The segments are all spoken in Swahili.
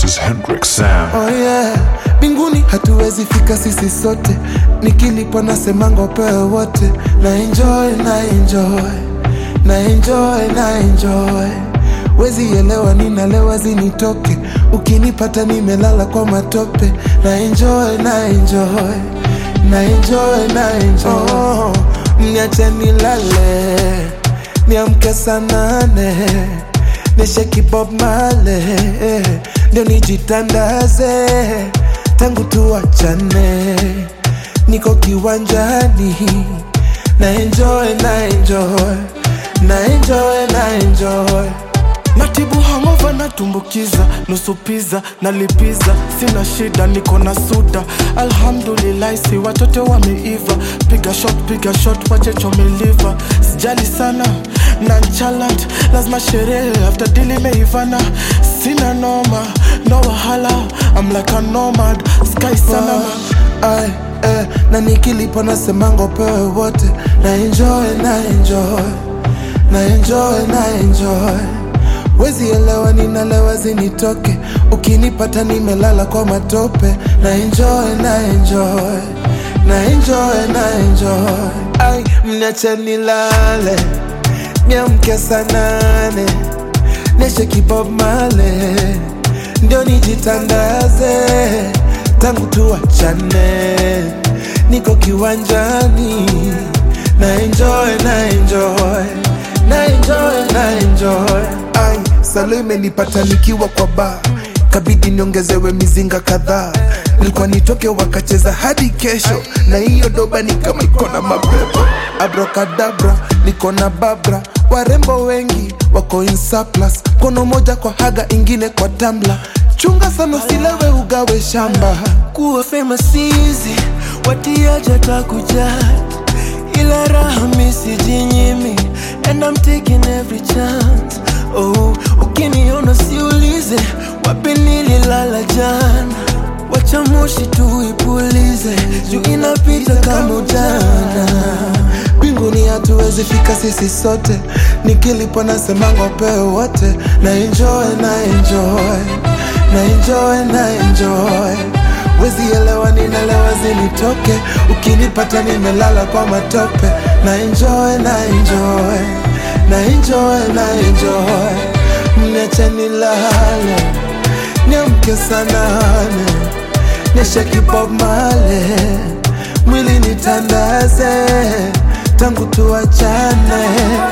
is Hendrix Sam. Oh yeah, mbinguni hatuwezi fika sisi sote, nikilipwa nasemanga upewe wote, na enjoy na enjoy na enjoy na enjoy wezi elewa ninalewa zinitoke, ukinipata nimelala kwa matope, na enjoy na enjoy na enjoy na enjoy oh, mniache nilale niamke saa nane nisheki Bob Marley ndio nijitandaze tangu tuachane, niko kiwanjani na enjoy na enjoy na enjoy na enjoy natibu hangova natumbukiza nusu piza nalipiza sina shida niko na suda alhamdulillahi si watoto wameiva piga shot piga shot wache chomeliva sijali sana nanchalant lazima sherehe after dili imeivana sina noma no wahala I'm like a nomad sky sana Ay, eh, na nikilipo nasemanga upewe wote na enjoy na enjoy na enjoy na enjoy wezi elewa ninalewa zinitoke ukinipata nimelala kwa matope na enjoy na enjoy na enjoy na enjoy ay mniache nilale niamke saa nane nisheki Bob Marley ndio nijitandaze tangu tuachane, niko kiwanjani na enjoy na enjoy na enjoy na enjoy. Ai, salo imenipata nikiwa kwa bar, kabidi niongezewe mizinga kadhaa. Nilikuwa nitoke wakacheza hadi kesho, na hiyo doba ni kama iko na mapepo. Abracadabra, niko na babra, warembo wengi wako in surplus, kono moja kwa haga, ingine kwa tambla. Chunga sana usilewe ugawe shamba. kuwa famous easy watiaja takujat ila raha misijinyimi and I'm taking every chance oh, ukiniona siulize wapi nililala jana wacha moshi tuipulize juu inapita kama ujana mbinguni hatuwezi fika sisi sote, nikilipo nasemanga upewe wote, na enjoy na enjoy na enjoy na enjoy wezi elewa ninalewa zinitoke, ukinipata nimelala kwa matope, na enjoy na enjoy na enjoy na enjoy mniache nilale niamke saa nane nisheki Bob Marley mwili nitandaze tangu tuachane,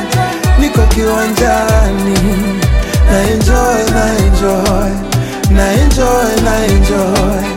niko kiwanjani na enjoy na enjoy na enjoy na enjoy